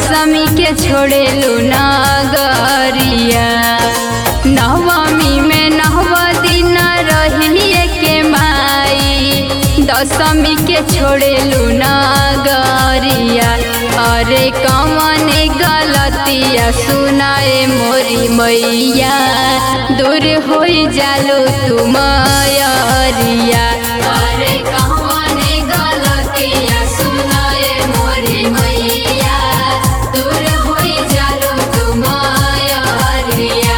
दशमी के छोड़ेलू नगरिया नवमी में नव दिन रहिए के माई दशमी के छोड़ेलू नगरिया अरे कौन गलतिया सुनाए मोरी मैया दूर हो जालो तुम अरिया अरे कौन गलतिया सुनाए मोरी मैया दूर हो जालो तुम अरिया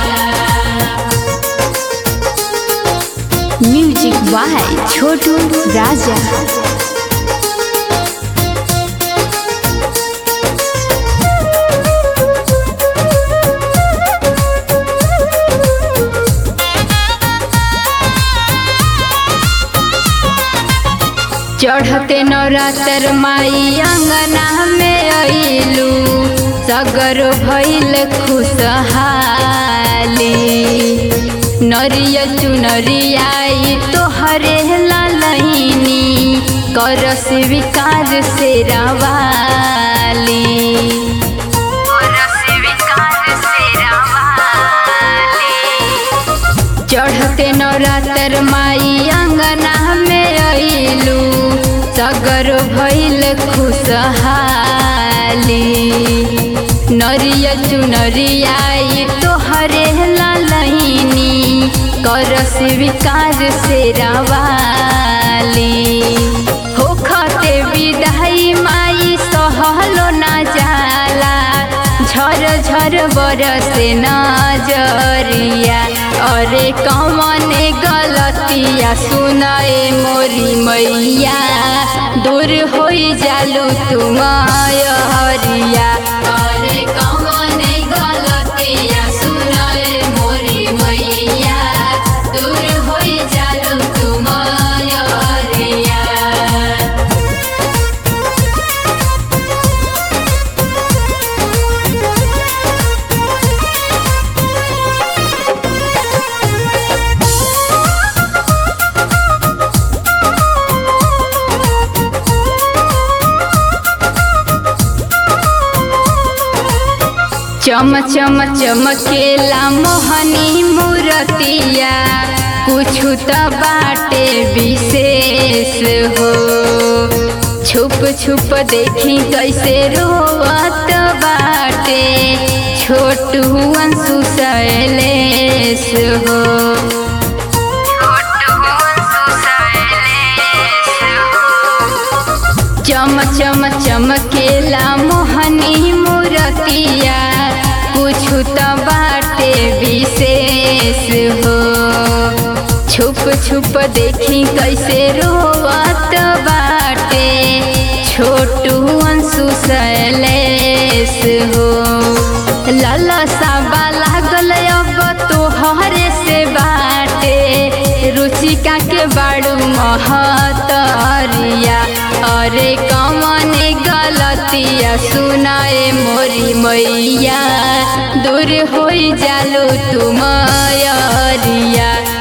म्यूजिक बाय छोटू राजा चढ़ते नवरात्र माई अंगना में अइलू सगर भइल खुशहाली नरिया चुनरियाई तोहरे ललहिनी कर स्वीकार से रवाली चढ़ते नवरात्र माई अंगना में अइलू सगर भइल खुशहाली नरिया चुनरियाई तोहरे ललहिनी कर स्वीकार से रवाली होखते विदाई माई सहलो ना जाला झर झर बरसे नजरिया अरे कौन गलतिया सुनाए मोरी मैया दूर हो जालू तुम हरिया अरे कौन गलतिया सुनाए मोरी मैया दूर हो जालू तुम हरिया चम चम चमकेला मोहनी मूरतिया कुछ त बाटे विशेष हो छुप छुप देखी कैसे रोवत बाटे छोटू अंशु शैलेश हो चम चम चमकेला मोहनी मूरतिया कुछ त बाटे विशेष हो छुप छुप देखी कैसे रोवत बाटे छोटू अंशु शैलेश हो लाला साबा लागल अब तोहरे से बाटे रुचिका के बाड़ू महतरिया अरे कौन गलतिया सुनाए मोरी मैया दूर हो जालो तुम अरिया